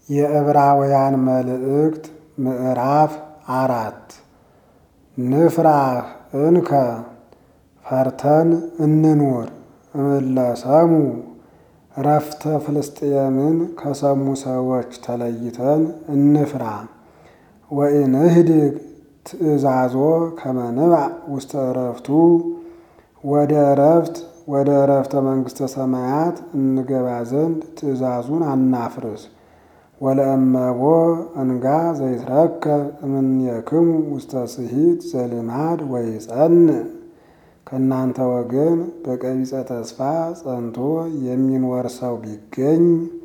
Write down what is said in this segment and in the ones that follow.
የዕብራውያን መልእክት ምዕራፍ አራት ንፍራህ እንከ ፈርተን እንኑር እምለሰሙ ረፍተ ፍልስጥኤምን ከሰሙ ሰዎች ተለይተን እንፍራ። ወኢንህድግ ትእዛዞ ከመ ንባዕ ውስተ ዕረፍቱ ወደ ዕረፍት ወደ ዕረፍተ መንግሥተ ሰማያት እንገባ ዘንድ ትእዛዙን አናፍርስ። ወለእመቦ እንጋ ዘይትረከብ እምኔክሙ ውስተ ስሂት ዘልማድ ወይጸንዕ ከእናንተ ወገን በቀቢጸ ተስፋ ጸንቶ የሚኖር ሰው ቢገኝ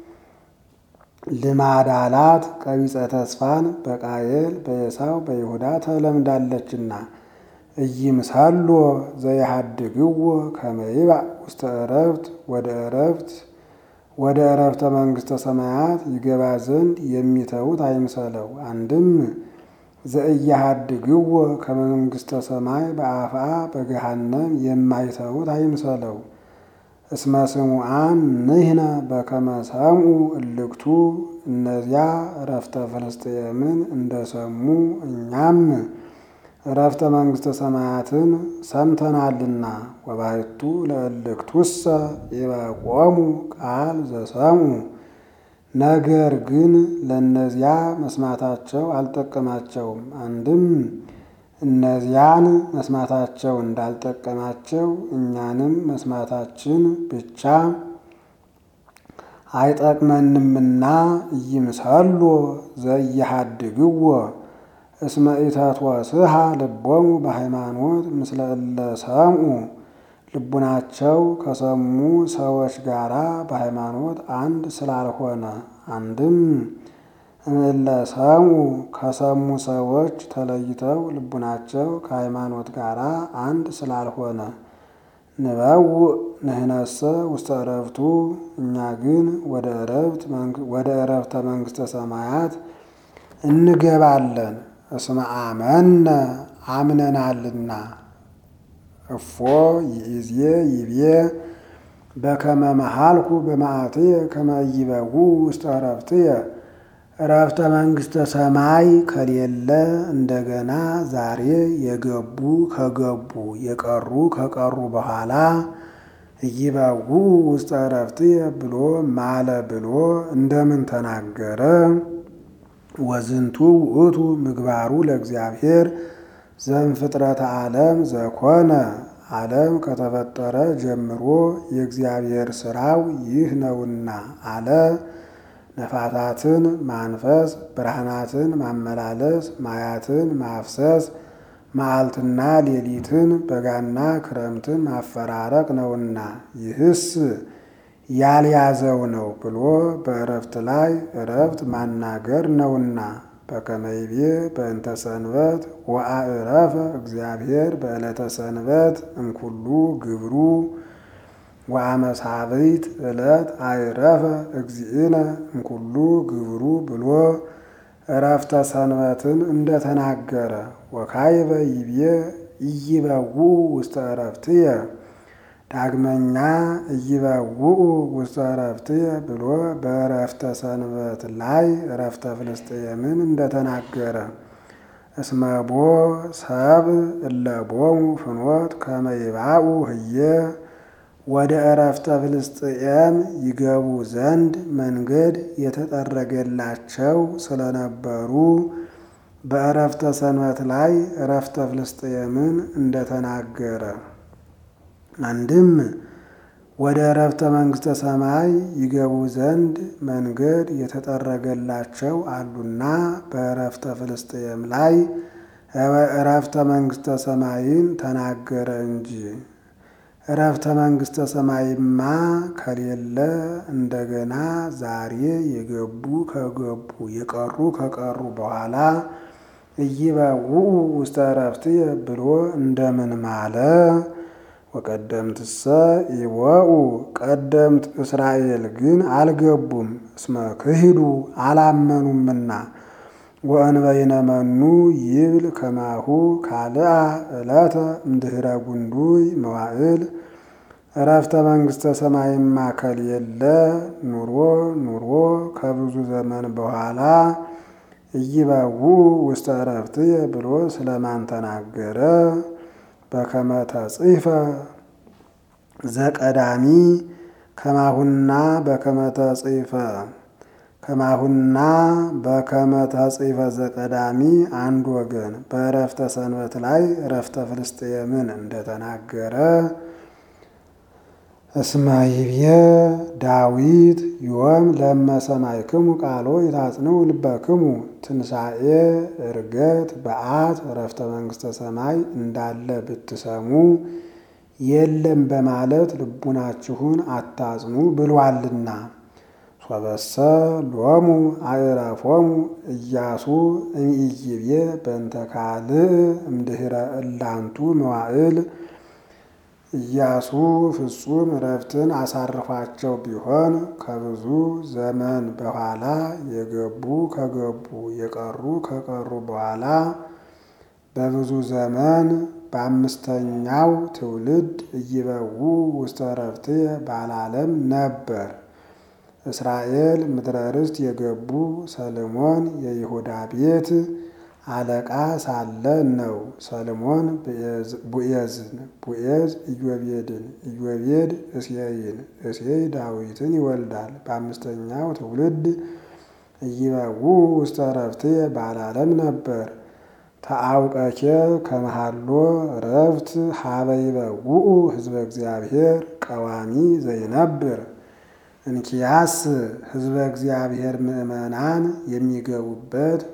ልማድ አላት ቀቢጸ ተስፋን በቃየል በኤሳው በይሁዳ ተለምዳለችና እይምሳሎ ዘይሃድግዎ ከመ ይባእ ውስተ ዕረፍት ወደ ዕረፍት ወደ ዕረፍተ መንግሥተ ሰማያት ይገባ ዘንድ የሚተዉት አይምሰለው። አንድም ዘእያሃድግዎ ከመንግሥተ ሰማይ በአፍአ በገሃነም የማይተዉት አይምሰለው። እስመ ስሙዓን ንሕነ በከመ ሰምዑ እልክቱ እነዚያ ዕረፍተ ፍልስጥኤምን እንደሰሙ እኛም ዕረፍተ መንግሥተ ሰማያትን ሰምተናልና። ወባሕቱ ለእልክቱሰ ይበቆሙ ቃል ዘሰምዑ ነገር ግን ለእነዚያ መስማታቸው አልጠቀማቸውም። አንድም እነዚያን መስማታቸው እንዳልጠቀማቸው እኛንም መስማታችን ብቻ አይጠቅመንምና ኢይምሰሎ ዘኢያሃድግዎ እስመ ኢተትወስሃ ልቦሙ በሃይማኖት ምስለ እለ ሰምዑ ልቡናቸው ከሰሙ ሰዎች ጋር በሃይማኖት አንድ ስላልሆነ። አንድም እምእለ ሰምዑ ከሰሙ ሰዎች ተለይተው ልቡናቸው ከሃይማኖት ጋር አንድ ስላልሆነ። ንበውእ ንሕነሰ ውስተ ዕረፍቱ እኛ ግን ወደ ዕረፍተ መንግሥተ ሰማያት እንገባለን። እስመ አመነ አምነናልና። እፎ ይእዜ ይቤ በከመ መሃልኩ በመዓትየ ከመ ኢይበውዑ ውስተ ዕረፍትየ ዕረፍተ መንግሥተ ሰማይ ከሌለ እንደገና ዛሬ የገቡ ከገቡ የቀሩ ከቀሩ በኋላ ኢይበውዑ ውስተ ዕረፍትየ ብሎ ማለ ብሎ እንደምን ተናገረ? ወዝንቱ ውእቱ ምግባሩ ለእግዚአብሔር ዘእምፍጥረተ ዓለም ዘኮነ ዓለም ከተፈጠረ ጀምሮ የእግዚአብሔር ሥራው ይህ ነውና አለ። ነፋሳትን ማንፈስ፣ ብርሃናትን ማመላለስ፣ ማያትን ማፍሰስ፣ መዓልትና ሌሊትን በጋና ክረምትን ማፈራረቅ ነውና ይህስ ያልያዘው ነው ብሎ በዕረፍት ላይ ዕረፍት ማናገር ነውና። በከመ ይቤ በእንተ ሰንበት ወአዕረፈ እግዚአብሔር በዕለተ ሰንበት እምኩሉ ግብሩ ወአመሳብዕት ዕለት አዕረፈ እግዚእነ እምኩሉ ግብሩ ብሎ ዕረፍተ ሰንበትን እንደተናገረ ወካይበ ይቤ ኢይበውዑ ውስተ ዕረፍትየ ዳግመኛ ኢይበውዑ ውስተ ዕረፍትየ ብሎ በዕረፍተ ሰንበት ላይ ዕረፍተ ፍልስጥኤምን እንደተናገረ እስመቦ ሰብ እለቦሙ ፍኖት ከመ ይባኡ ህየ ወደ ዕረፍተ ፍልስጥኤም ይገቡ ዘንድ መንገድ የተጠረገላቸው ስለነበሩ በዕረፍተ ሰንበት ላይ ዕረፍተ ፍልስጥኤምን እንደተናገረ አንድም ወደ ዕረፍተ መንግሥተ ሰማይ ይገቡ ዘንድ መንገድ የተጠረገላቸው አሉና በዕረፍተ ፍልስጥኤም ላይ ዕረፍተ መንግሥተ ሰማይን ተናገረ እንጂ። ዕረፍተ መንግሥተ ሰማይማ ከሌለ እንደገና ዛሬ የገቡ ከገቡ የቀሩ ከቀሩ በኋላ ኢይበውዑ ውስተ ዕረፍትየ ብሎ እንደምን ማለ? ወቀደምትሰ ይወኡ ቀደምት እስራኤል ግን አልገቡም፣ እስመ ክሂዱ አላመኑምና። ወእንበይነ መኑ ይብል ከማሁ ካልአ ዕለተ እምድኅረ ጉንዱይ መዋዕል እረፍተ መንግሥተ ሰማይማ ከሌለ ኑሮ ኑሮ ከብዙ ዘመን በኋላ እይበው ውስተ እረፍትየ ብሎ ስለማን ተናገረ? በከመ ተጽሕፈ ዘቀዳሚ ከማሁና በከመ ተጽሕፈ ከማሁና በከመ ተጽሕፈ ዘቀዳሚ አንድ ወገን በእረፍተ ሰንበት ላይ እረፍተ ፍልስጥኤምን እንደተናገረ እስመ ይብየ ዳዊት ዮም ለመ ሰማዕክሙ ቃሎ ይታጽንዑ ልበክሙ ትንሣኤ ዕርገት በዓት እረፍተ መንግሥተ ሰማይ እንዳለ ብትሰሙ የለም በማለት ልቡናችሁን አታጽኑ ብሏልና። ሶበሰ ሎሙ አዕረፎሙ ኢያሱ እምይቤ በእንተ ካልእ እምድኅረ እላንቱ መዋዕል ኢያሱ ፍጹም እረፍትን አሳርፏቸው ቢሆን ከብዙ ዘመን በኋላ የገቡ ከገቡ የቀሩ ከቀሩ በኋላ በብዙ ዘመን በአምስተኛው ትውልድ እይበው ውስተ እረፍትየ ባላለም ነበር። እስራኤል ምድረ ርስት የገቡ ሰልሞን የይሁዳ ቤት አለቃ ሳለ ነው። ሰልሞን ቡኤዝን፣ ቡኤዝ ኢዮቤድን፣ ኢዮቤድ እሴይን፣ እሴይ ዳዊትን ይወልዳል። በአምስተኛው ትውልድ እይበው ውስተ እረፍትየ ባላለም ነበር። ተአውቀኬ ከመሃሎ እረፍት ሀበ ይበውኡ ሕዝበ እግዚአብሔር ቀዋሚ ዘይነብር እንኪያስ ሕዝበ እግዚአብሔር ምእመናን የሚገቡበት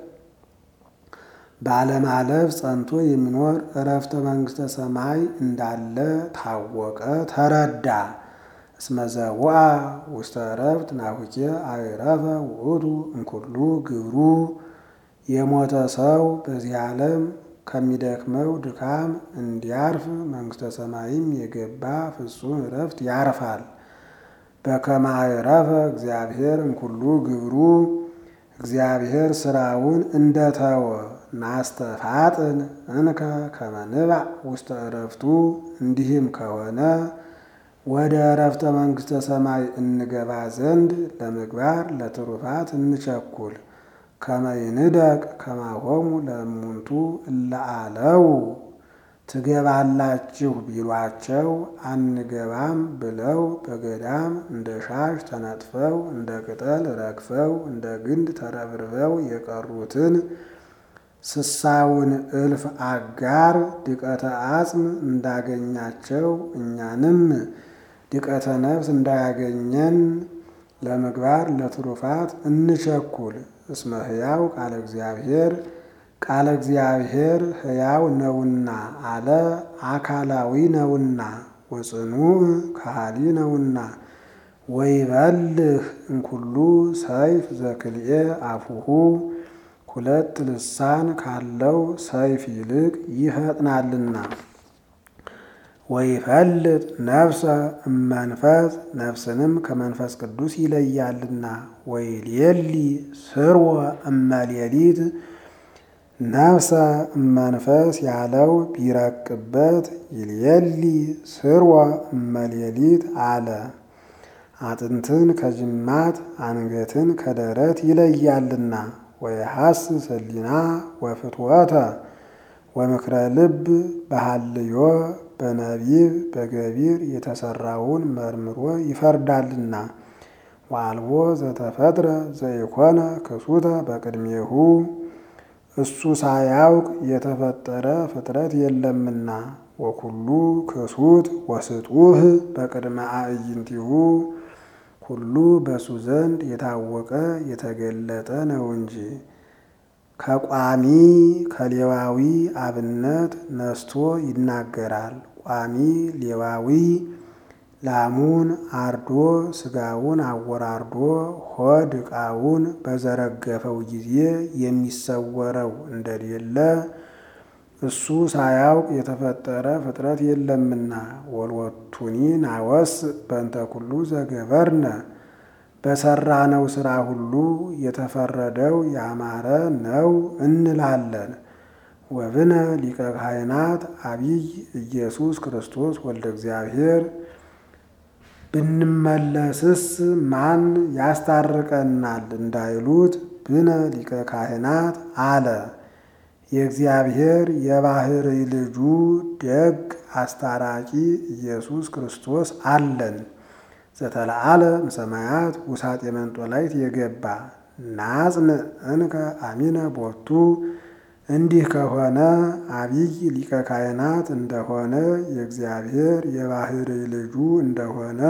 ባለማለፍ ጸንቶ የሚኖር እረፍተ መንግሥተ ሰማይ እንዳለ ታወቀ፣ ተረዳ። እስመዘውአ ውስተ እረፍት ናሁኬ አዕረፈ ውእቱ እምኩሉ ግብሩ የሞተ ሰው በዚህ ዓለም ከሚደክመው ድካም እንዲያርፍ መንግሥተ ሰማይም የገባ ፍጹም እረፍት ያርፋል። በከመ አዕረፈ እግዚአብሔር እምኩሉ ግብሩ እግዚአብሔር ስራውን እንደተወ ናስተፋጥን እንከ ከመ ንባዕ ውስተ እረፍቱ እንዲህም ከሆነ ወደ እረፍተ መንግሥተ ሰማይ እንገባ ዘንድ ለምግባር ለትሩፋት እንቸኩል። ከመ ይንደቅ ከማሆሙ ለእሙንቱ እለ አለው ትገባላችሁ ቢሏቸው አንገባም ብለው በገዳም እንደ ሻሽ ተነጥፈው እንደ ቅጠል ረግፈው እንደ ግንድ ተረብርበው የቀሩትን ስሳውን እልፍ አጋር ድቀተ አጽም እንዳገኛቸው እኛንም ድቀተ ነፍስ እንዳያገኘን ለምግባር ለትሩፋት እንቸኩል። እስመ ሕያው ቃለ እግዚአብሔር ቃለ እግዚአብሔር ሕያው ነውና አለ አካላዊ ነውና ወጽኑዕ ከሃሊ ነውና ወይበልህ እንኩሉ ሰይፍ ዘክልኤ አፉሁ ሁለት ልሳን ካለው ሰይፍ ይልቅ ይፈጥናልና። ወይፈልጥ ነፍሰ እመንፈስ ነፍስንም ከመንፈስ ቅዱስ ይለያልና። ወይሌሊ ስርወ እመሌሊት ነፍሰ እመንፈስ ያለው ቢረቅበት ይሌሊ ስርወ እመሌሊት አለ። አጥንትን ከጅማት አንገትን ከደረት ይለያልና። ወየሐስስ ሕሊና ወፍትወተ ወምክረ ልብ በሃልዮ በነቢብ በገቢር የተሰራውን መርምሮ ይፈርዳልና። ወአልቦ ዘተፈጥረ ዘይኮነ ክሱተ በቅድሜሁ እሱ ሳያውቅ የተፈጠረ ፍጥረት የለምና። ወኩሉ ክሱት ወስጡህ በቅድመ አዕይንቲሁ ሁሉ በሱ ዘንድ የታወቀ የተገለጠ ነው እንጂ ከቋሚ ከሌዋዊ አብነት ነስቶ ይናገራል። ቋሚ ሌዋዊ ላሙን አርዶ ስጋውን አወራርዶ ሆድ ዕቃውን በዘረገፈው ጊዜ የሚሰወረው እንደሌለ እሱ ሳያውቅ የተፈጠረ ፍጥረት የለምና። ወልወቱኒ ናወስ በእንተ ኩሉ ዘገበርነ በሰራነው ሥራ ሁሉ የተፈረደው ያማረ ነው እንላለን። ወብነ ሊቀ ካህናት አቢይ ኢየሱስ ክርስቶስ ወልደ እግዚአብሔር ብንመለስስ ማን ያስታርቀናል እንዳይሉት ብነ ሊቀ ካህናት አለ። የእግዚአብሔር የባሕርይ ልጁ ደግ አስታራቂ ኢየሱስ ክርስቶስ አለን። ዘተለዓለ እምሰማያት ውሳጤ መንጦላይት የገባ ናጽን እንከ አሚነ ቦቱ እንዲህ ከሆነ አብይ ሊቀ ካህናት እንደሆነ የእግዚአብሔር የባሕርይ ልጁ እንደሆነ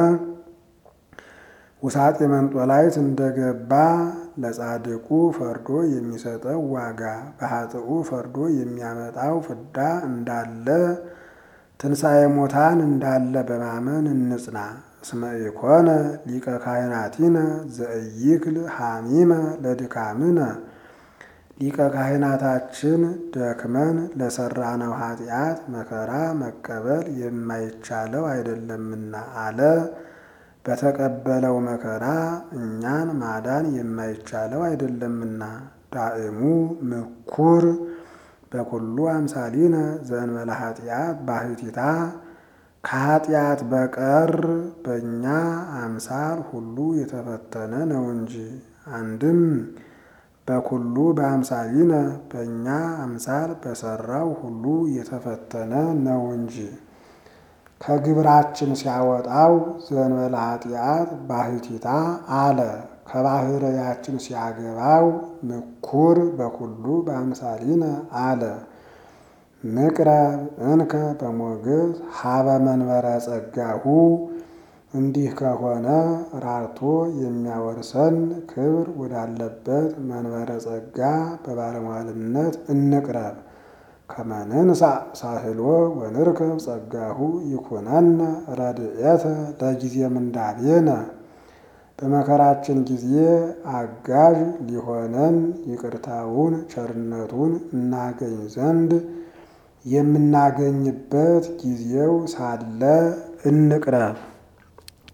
ውሳጤ መንጦላይት እንደገባ ለጻድቁ ፈርዶ የሚሰጠው ዋጋ በኃጥኡ ፈርዶ የሚያመጣው ፍዳ እንዳለ ትንሣኤ ሙታን እንዳለ በማመን እንጽና። እስመ ኢኮነ ሊቀ ካህናቲነ ዘእይክል ሐሚመ ለድካምነ ሊቀ ካህናታችን ደክመን ለሰራነው ኃጢአት መከራ መቀበል የማይቻለው አይደለምና አለ። በተቀበለው መከራ እኛን ማዳን የማይቻለው አይደለምና። ዳእሙ ምኩር በኩሉ አምሳሊነ ዘእንበለ ኃጢአት ባሕቲታ ከኃጢአት በቀር በእኛ አምሳል ሁሉ የተፈተነ ነው እንጂ። አንድም በኩሉ በአምሳሊነ በእኛ አምሳል በሰራው ሁሉ የተፈተነ ነው እንጂ። ከግብራችን ሲያወጣው ዘእንበለ ኃጢአት ባሕቲታ አለ። ከባሕርያችን ሲያገባው ምኩር በኩሉ በአምሳሊነ አለ። ንቅረብ እንከ በሞገስ ሀበ መንበረ ጸጋሁ እንዲህ ከሆነ ራርቶ የሚያወርሰን ክብር ወዳለበት መንበረ ጸጋ በባለሟልነት እንቅረብ። ከመንንሳ ሳህሎ ወንርከብ ጸጋሁ ይኩነነ ረድኤተ ለጊዜ ምንዳቤነ በመከራችን ጊዜ አጋዥ ሊሆነን ይቅርታውን ቸርነቱን እናገኝ ዘንድ የምናገኝበት ጊዜው ሳለ እንቅረብ።